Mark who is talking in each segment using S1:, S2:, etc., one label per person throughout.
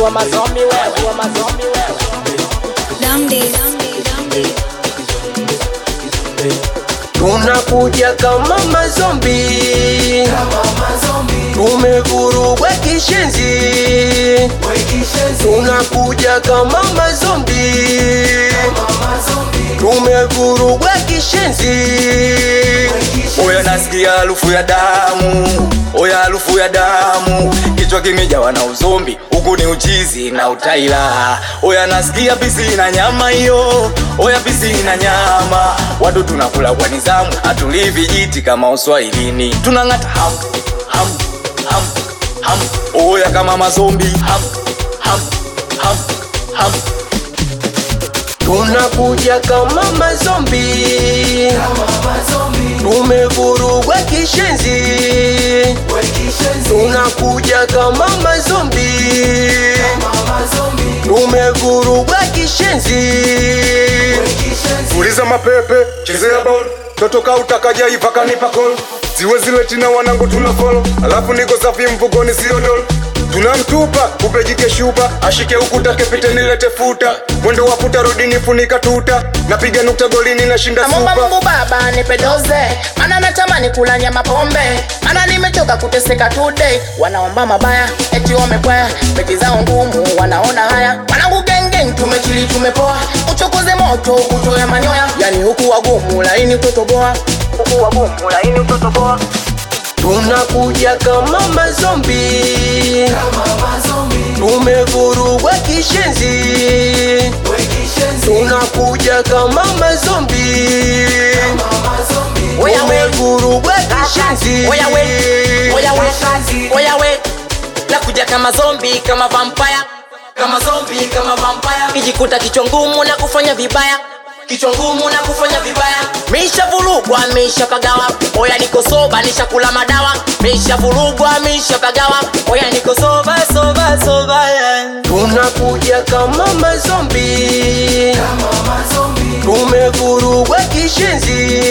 S1: wa mazombi wewe, wa mazombi wewe.
S2: Damdi.
S3: tunakuja kama mazombi tumevurugwa kishenzi tunakuja kama mazombi tumevurugwa kishenzi
S4: Oya nasikia harufu ya damu, oya harufu ya damu, kichwa kimejawa na uzombi, huku ni uchizi na utaila. Oya nasikia pisi na nyama hiyo, oya pisi na nyama, watu tunakula kwa nizamu, hatulii vijiti kama uswahilini, tunang'ata ham ham ham ham, oya kama mazombi ham ham ham ham.
S3: tunakuja kama mazombi tumevurugwa kishenzi tunakuja kama mazombi tumevurugwa kishenzi
S5: Fuliza mapepe, chezea ball Totoka utakaja ipaka nipa call Ziwe zile tina wanangu tuna follow Alafu niko safi mfukoni sio doll Tunamtupa, upejike shupa Ashike ukuta kepite nilete futa Mwendo wa puta rudi nifunika tuta Napiga nukta golini nashinda
S1: Namwomba
S5: supa
S1: Mungu Baba nipe doze, maana natamani kula nyama pombe, maana nimechoka kuteseka today. Wanaomba mabaya eti wamekwaya, beti zao ngumu, wanaona haya. Wanangu gengeng, tumechili tumepoa, uchokoze moto utoe manyoya, yani huku wagumu laini utotoboa, huku wagumu laini utotoboa.
S3: tunakuja kama mazombi tumevurugwa kishenzi tunakuja kama mazombi
S1: Oya we.
S3: tumevurugwa kishenzi
S1: Oya we, oya we, oya we, nakuja kama zombi, kama vampire, kama zombi, kama vampire, kijikuta kichwa ngumu na kufanya vibaya kichwa ngumu na kufanya vibaya misha vurugwa misha pagawa oya niko soba nishakula madawa misha vurugwa misha pagawa oya niko soba soba soba yeah.
S3: tunakuja kama mazombi tumevurugwa kishenzi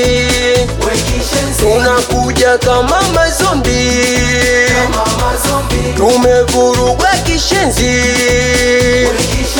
S3: tunakuja kama mazombi tumevurugwa kishenzi